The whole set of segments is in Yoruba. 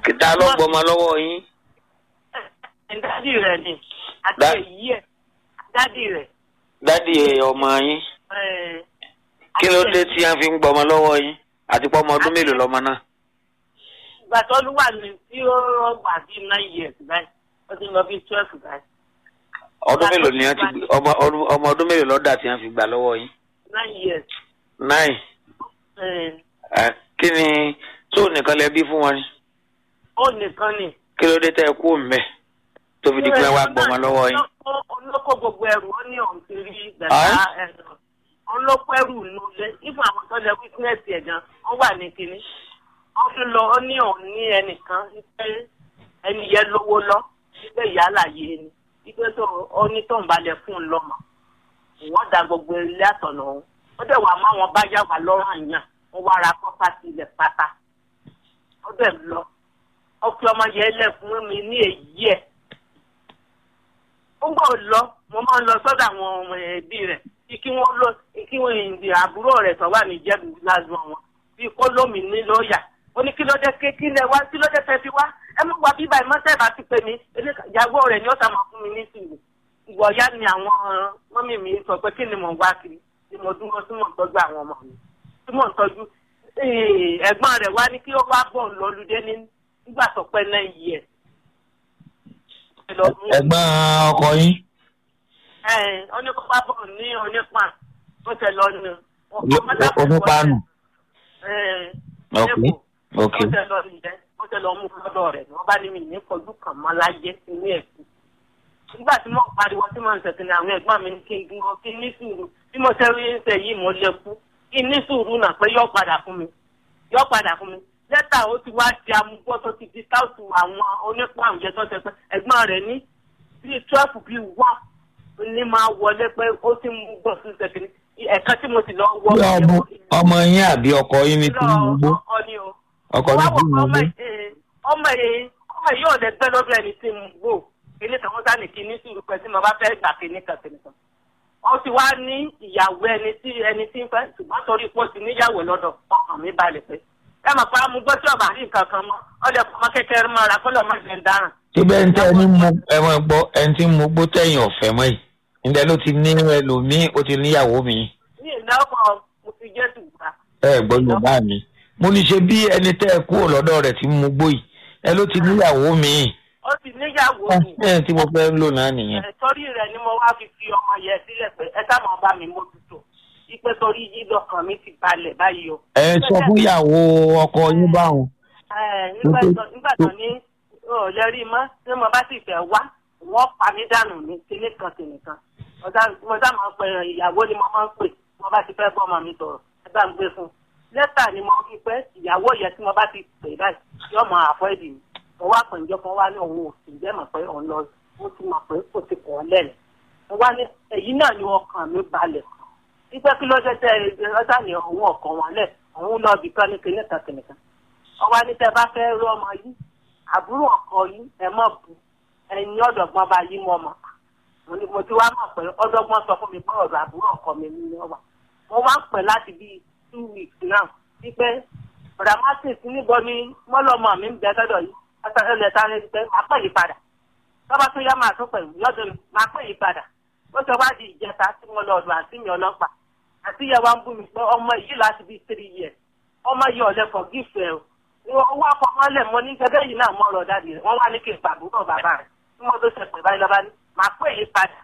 kìtà ló gbọmọ lọ́wọ́ yín dádì rẹ̀ ni àti Dá- èyí ẹ̀ dádì rẹ̀. dádì ọmọ yín ẹ̀, kí ló àti dé èyí- tí wọ́n fi ń gbọmọ lọ́wọ́ yín àti pọ́ ọmọ ọdún mélòó lọ́mọ náà. ìgbà tó ló wà ní tí ó wà bí nine years báyìí ó ti lọ bí twelve báyìí ọdún mélòó ni wọ́n ti gbé- ọmọ ọdún- ọmọ ọdún mélòó lọ́dà tí wọ́n fi gbà lọ́wọ́ yín. nine years. nine ẹ̀, ẹ kí ni tó nìkan lẹ bí fún wọn ni ó nìkan ni. kí ló dé tẹ ẹ kú mbẹ tó fi di pé wàá gbọmọ lọ́wọ́ yín. olóko gbogbo ẹrù ó ní òun ti rí Ẹ́? gbẹ̀dá ẹ̀rọ olóko ẹrù nulẹ̀ nígbà àwọn tó lẹ wítínẹ́sì ẹ̀ gan wọ́n wà ní kinní wọ́n fi lọ ó ní òun ní ẹnìkan wípé ẹni yẹn lówó lọ wípé ìyá àlàyé ni wípé tó ó ní tóun balẹ̀ fún un lọ́mọ wọ́n da gbogbo ilé àtọ̀nà òun ó dẹ̀ wà má wọn bá yà wá lọ́rùn àyàn wọ́n wá ra pọ́pátì ilẹ̀ pátá ó dẹ̀ lọ ó fi ọmọ yẹn lẹ̀ fún mi ní èyí ẹ̀ ó gbọ́ lọ mo máa ń lọ sọ́dọ̀ àwọn ọmọ ẹbí rẹ̀ bí kí wọ́n lọ kí wọ́n ìdí àbúrò rẹ̀ tó wà ní jẹ́bù lásán wọn bí kó lómi ní lọ́ọ̀yà ó ní kí ló dé ké kí lẹ wá kí ló dé fẹ́ fi wá ẹ mú wa bíbá ìmọ̀tẹ́ bá ti pè mí eléka- ìyàwó rẹ̀ ni ó sá máa fún mi ní sùúrù ìwọ̀ya ni àwọn mọ́mì mi sọ pé kí ni mò ń wá kiri tí mo dúró tí mò ń tọ́jú àwọn ọmọ mi tí mò ń tọ́jú Eh, ẹ̀gbọ́n rẹ̀ wá ní kí ó wá bọ̀ lọ́lùdé ní nígbà tó pẹ́ náà yìí ẹ̀ ẹ̀gbọ́n ọkọ yín oníkópa bọ̀ ní onípa ó tẹ lọ ní. onípaanu ok ok ó tẹ lọ nìyẹn ó tẹ lọ mú lọ́dọ̀ rẹ̀ wọ́n bá ní mi ní kọjú kan mọ́ láyé ní ẹ̀kú. nígbà tí mo pariwo tí mo ń sẹ̀kì ní àwọn ẹ̀gbọ́n mi ní kí n gbọ́ kí n ní sùúrù bí mo ṣe rí ń sẹ̀ yìí mo lè kú kí n ní sùúrù náà pé yóò padà fún mi yóò padà fún mi lẹ́tà ó ti wá di amúgbó tó ti di táùtù àwọn onípa àwùjẹ tó ṣe pé ẹ̀gbọ́n rẹ̀ ní bíi twelve bíi one ní máa wọlé pé ó ti mú gbọ̀ sí sẹ́kìrì ẹ̀ka tí mo sì lọ wọ. bí ọmọ ọmọ yín àbí ọkọ yín ní tìǹbù gbó ọkọ ni o. ọkọ ní wá wọ tìǹbù ọmọ gbó yìí ọmọ yìí ọmọ yìí ò lè gbẹ lọ́dọ̀ ẹni tí mo gbò kíní kan wọ́n sá ní kíní sùúrù pẹ̀ tí mo bá fẹ́ gbà kíní kan kíní kan. wọ́n ti wá ní ìyàwó ẹni tí ẹni tí ń fẹ́ ṣùgbọ́n torí pé ó ti níyàwó lọ́dọ̀ ọkàn mi balẹ̀ pé ẹ mọ̀ pé amúgbó tí ọba rí nǹkan kan mọ́ ọdẹ ọmọ kékeré mọ́ra kó lọ́ọ́ má jẹ ń dáràn. síbẹ̀ ń tẹ́ ẹni mú ẹmọ gbọ́ ẹni tí ń mú gbó tẹ̀yìn ọ̀fẹ́ mọ́ yìí ǹdẹ́ ló ti ní ẹlòmíì ó ti níyàwó mi ní ìnáwó mo ti jẹ́ ṣùgbọ́n. ẹ gbọ́ yorùbá mi mo ní ṣe bí ẹni tẹ́ ẹ kúrò lọ́dọ̀ rẹ̀ tí ń mú gbó yìí ẹ ló ti níyàwó mi ó ti níyàwó mi. ẹ tí mo fẹ́ lò náà nìyẹn. Ẹ, torí rẹ̀ ni mo wá fi fi ọmọ yẹn sílẹ̀ pé ẹ sáà máa bá mi mójútó ipe torí yí lọkàn mi ti balẹ̀ báyìí o. ẹ sọ fún ìyàwó ọkọ yín báwọn. Ẹ, nígbà tó- nígbà tó ní ò lè rí mọ́ tí mo bá sì fẹ́ wá wọ́n pa mí dànù ní kíní kan kíní kan. Mo sá mo sá máa ń pè ìyàwó ni mo máa ń pè mo bá ti fẹ́ bọ́ ọmọ mi sọ̀rọ̀ ẹ bá ń gbé fún un. lẹ́tà ni mo fi pẹ́ ìyàwó yẹn tí mo bá ti pè báyìí yóò mọ àfọ́ẹ̀dì mi. mo wá pè ǹjọ́ kan wá ní òun ò sì jẹ́ mọ̀ pé òun lọ ó ti mọ̀ pé ó ti kọ̀ ọ́ lẹ́nu. mo wá ní èyí náà ni ọkàn mi balẹ̀ ipe kí ló ṣe tẹ ọjà ní òun ọkàn wọn lẹ òun lọ bìkan ní kinní kan kinní kan ọwọ́ ní tẹ bá fẹ́ rí ọmọ yìí àbúrò ọkọ yìí ẹ mọ̀ bù ẹ̀yin ọ̀dọ̀gbọ́n bá yí mọ́ ọmọ mo ní mo ti wá mọ̀ pé ọ̀dọ́gbọ́n sọ fún mi pé ọ̀dọ̀ àbúrò ọkọ mi ní ọwà mo wá ń pè láti bíi two weeks náà wípé dramatic níbo ni mọ́lọ́mọ mi ń bẹ lọ́dọ̀ yìí ẹlẹ́ sáré pé máa pè yí padà tọ́ba tó yá máa tún pè mí lọ́dọ̀ mi máa pè yí padà ó ṣe wá di ìjẹta tí mo lọ ọ̀dọ̀ àǹtí mi ọlọ́pàá àti ìyá wa ń bú mi pé ọmọ yìí láti bíi three years ọmọ yìí ọ̀lẹ́ for gift ẹ̀ o owó afọmọlẹ̀ mo ní gẹ́gẹ́ yìí náà mọ̀ ọ̀rọ̀ dáàdì rẹ̀ wọ́n wá ní kí n pàbúrò bàbá rẹ̀ tí mo tó ṣe pè báyìí lọ́ba ní màá pè yí padà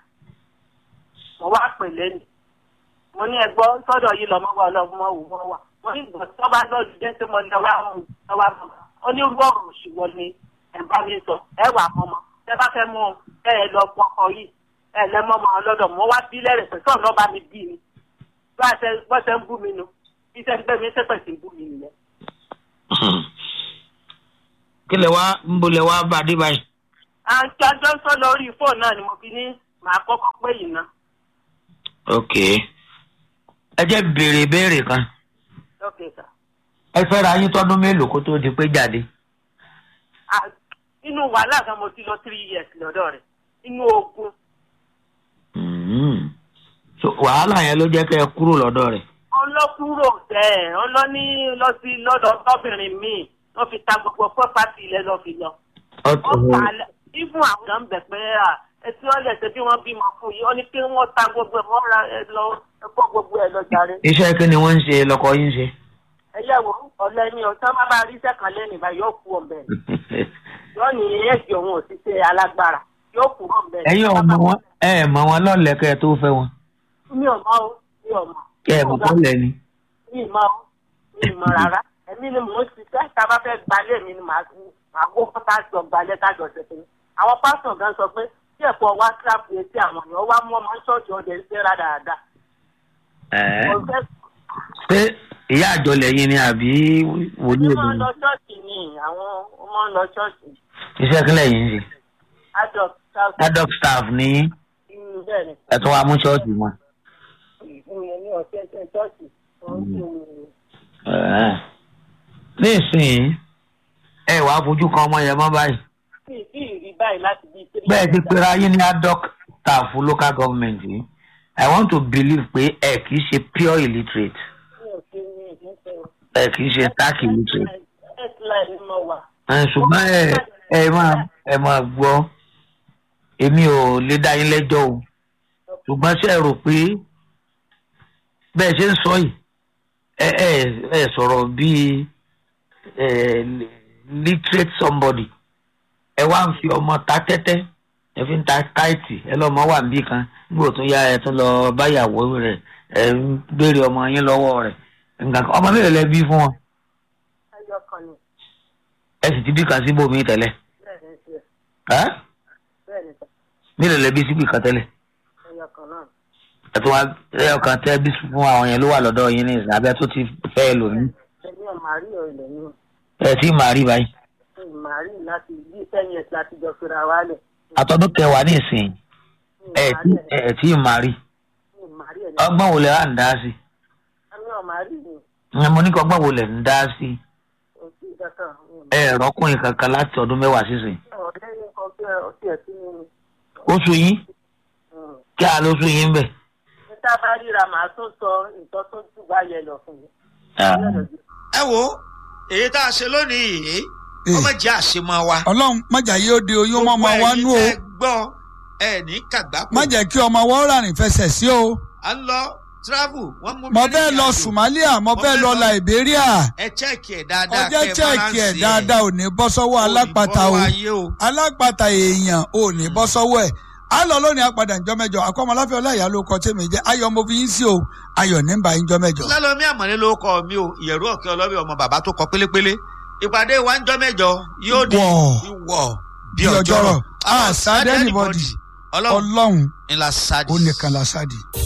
mo wá pè lẹ́nu mo ní ẹgbọ́ sọ́dọ̀ yìí lọ́mọ wa ọlọ́mọ wò wọ́n wà mo ní ìgbà tó bá lọ́ọ̀dù jẹ́ tí mo ní ọwọ́ àwọn ọwọ́ àwọn onírúurú ọ̀rọ̀ òṣùwọ̀n ni ẹ̀ bá mi sọ ẹ wà mọ́mọ́ ẹ bá fẹ́ mú ẹ lọ pọkọ yìí ẹ lẹ́mọ́ máa lọ́dọ̀ mo wá bí lẹ́rẹ̀ pẹ̀ sọ̀rọ̀ lọ́ba mi bí mi bá a ṣe bọ́ ṣe ń bú mi nu bí ṣe ń gbé mi ṣépè sí ń bú mi nìyẹn. kí lè wá ń bolẹ̀ wá bá a dé báyìí. àǹtí ọjọ́ ń sọ lórí fóònù náà ni mo fi ní màá kọ́kọ́ pé yìí ná. ok ẹ jẹ́ béèrè ìbéèrè kan ok sir. ẹ fẹ́ra yín tọ́dún mélòó kó tó di pé jáde. Ah, inú wàhálà gan mo ti lọ three years lọ́dọ̀ rẹ̀ inú ogun Mm. so wàhálà yẹn ló jẹ́ kẹ́ ẹ kúrò lọ́dọ̀ rẹ̀. ọlọ́kúrò tẹ̀ ẹ ọlọ́ní lọ sí lọ́dọ̀ tọ́bìnrin míì wọ́n fi ta gbogbo pọ́pátì ilẹ̀ lọ́ fi lọ. ọ̀tọ̀ wọ́n pa alẹ́ ibùn àwọn ọ̀gá ń bẹ̀ pé à etí wọ́n lẹ̀ ṣe bí wọ́n bímọ fún yìí ó ní kí wọ́n ta gbogbo ẹ̀ wọ́n ra ẹ lọ ẹ kó gbogbo ẹ̀ lọ jàre. iṣẹ́ kí ni wọ́n ń ṣe lọ́kọ yín ṣe. ẹ yẹ wo ọ̀lẹ́ ni ọ̀tá má bá rí sẹ́kàn lẹ́nu ìbá yóò kú ọ̀bẹ yóò ní ẹ̀jẹ̀ òun ò ti ṣe alágbára yóò kú ọ̀bẹ. ẹ̀yin ọmọ wọn ẹ ẹ̀ mọ wọn lọ́lẹ̀kẹ́ tó fẹ́ wọn. mi ò mọ o mi ò mọ. kẹ́ ẹ̀ mọ̀ kọ́ lẹ̀ ni. mi ì mọ o mi ì mọ rárá èmi ni mò ń ṣiṣẹ́ tá a bá fẹ́ gbalẹ̀ mi ni màá màá kó fún tá a jọ gbalẹ̀ tá a jọ ṣẹ̀ṣẹ̀ ni. àwọn pásítọ̀ gan sọ pé tí ẹ̀kọ́ wá síláàpù etí àwọn èèyàn wá mú ọmọ ṣọ́ọ̀ṣì ọdẹ ṣe rádaràda. Ẹ̀ẹ́. Mo fẹ́ ṣé ìyá àjọlẹ̀ yín ni àbí wòlíì Wọ́n máa ń obìnrin. lọ ṣọ́ọ̀ṣì ni àwọn wọ́n máa ń lọ ṣọ́ọ̀ṣì. iṣẹ́ kílẹ̀ yín ṣe. Adọ̀ ṣáàṣì adult staff ní bẹ́ẹ̀ ni. ẹ̀tún wa mú ṣọ́ọ̀ṣì wọn. Ìyẹn ní ọ̀sẹ̀ ṣe ṣọ́ọ̀ṣì. Wọ́n ń ṣe Ẹ̀ẹ́. nísìnyí ẹ wàá fojú kan ọmọ yẹn mọ́ báyìí. kí kí ìrí báyìí láti bí three bẹ́ẹ̀ ti years pera yín ní adult staff local government yìí i want to believe pé ẹ kì í ṣe pure illiterate mi ò ṣe ní ìdíje o. ẹ kì í ṣe stark illiterate. Headline ni mo wà. ẹ ṣùgbọ́n ẹ ẹ máa ẹ máa gbọ́ èmi ò lè dá yín lẹ́jọ́ o ṣùgbọ́n ṣe é rò pé bẹ́ẹ̀ ṣe ń sọ yìí ẹ ẹ ẹ sọ̀rọ̀ bíi ẹ literate somebody ẹ wá ń fi ọmọ ta tẹ́tẹ́ ẹ fi ń ta káìtì ẹ lọ́mọ wà níbí kan nígbà tó yá ẹ tún lọ báyàwó rẹ̀ ẹ ń béèrè ọmọ yín lọ́wọ́ rẹ̀ nǹkan kan ọmọ mélòó lẹ bí fún wọn Ẹyọ kan ni. ẹ sì ti bí kan síbòmí tẹ́lẹ̀ Bẹ́ẹ̀ ni ṣe. ẹ́ Bẹ́ẹ̀ ni sọ. mélòó lẹ bí síbì kan tẹ́lẹ̀ Ẹyọ kan náà. ẹtù wa ẹyọ kan tẹ bí fún àwọn yẹn ló wà lọ́dọ̀ yín ní ìsìn abẹ tó ti fẹ́ lóyún Èmi ò máa rí ọ̀rẹ́ mi. ẹ tí màá rí báyìí Mi ò máa rí láti bí ten years láti jọ fira wálẹ̀. àtọdún kẹwàá ní ìsìn Mi ò ẹ máa tí rí ẹ̀ ẹ tí màá rí mi ò máa rí ẹ̀ ní. ọgbọ́n wo lẹ wà ń dá sí Mi ò máa rí ni. ẹ mo ní kí ọgbọ́n wo lẹ ń dá sí Kò sí ìkankan. Mi ò ẹ rọ́kùnrin kankan láti ọdún mẹ́wàá sísìn ọ̀rẹ́ yín kan bí ọtí ẹ̀ tí mi. oṣù yín kí a lóṣù yín bẹ̀. Ní tá a bá ríra màá tún sọ nǹkan tó jù bá yẹ lọ fún mi. ẹ wo èyí tá a ṣe lónìí yìí ọmọ jẹ́ àṣemọ wa. ọlọ́run májà yóò de oyún mọ́ ọmọ wa nú o Gbogbo ẹ̀yin tẹ́ gbọ́ ẹ ní kàgbákò. má jẹ́ kí ọmọ wa ó rárìn fẹsẹ̀ sí o à ń lọ travel wọ́n mú mi mo ní fẹ́ lọ ìrìnàjò. Somalia mo Mo fẹ́ fẹ́ lọ lọ- Liberia ẹ chẹ́ẹ̀kì ẹ̀ dáadáa ọjọ́ kẹ́ chẹ́ẹ̀kì ẹ̀ balance dáadáa ò ní bọ́ sọ́wọ́ Ò ní alápàtà bọ́ o ayé o. alápàtà èèyàn ò ní bọ́ sọ́wọ́ ẹ̀ á lọ lónìí apàdà ìjọ mẹ́jọ akọ́mọláfẹ́ ọláìyá ló kọ tèmi jẹ́ ayọ̀ mo fi yín sí o ayọ̀ ní bá ìjọ mẹ́jọ. lálọ́mí àmọ́lé ló kọ́ mi o ìyẹ̀rú ọ̀kẹ́ ọlọ́bẹ̀ ọmọ bàbá tó kọ pélépélé ìpàdé wa ń jọ mẹ́jọ yóò di Wọ̀. ìwọ̀ bí Bí ọjọ́rọ̀. ọjọ́rọ̀ Ah, sad anybody. ọlọ́run ọlọ́run ńlá sáàdì. ó nìkan la sáàdì.